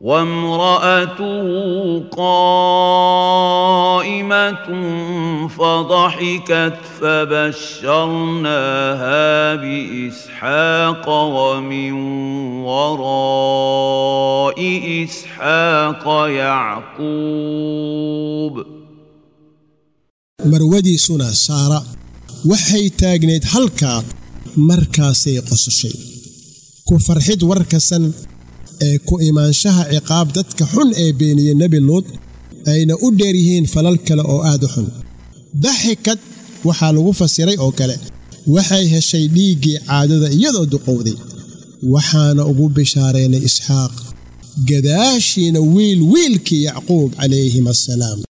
وامرأته قائمة فضحكت فبشرناها بإسحاق ومن وراء إسحاق يعقوب marwadiisuna saara waxay taagnayd halkaa markaasay qososhay ku farxid warkasan ee ku imaanshaha ciqaab dadka xun ee beeniye nebi luud ayna u dheer yihiin falal kale oo aad u xun daxikad waxaa lagu fasiray oo kale waxay heshay dhiiggii caadada iyadoo duqowday waxaana ugu bishaareynay isxaaq gadaashiina wiil wiilkii yacquub calayhim assalaam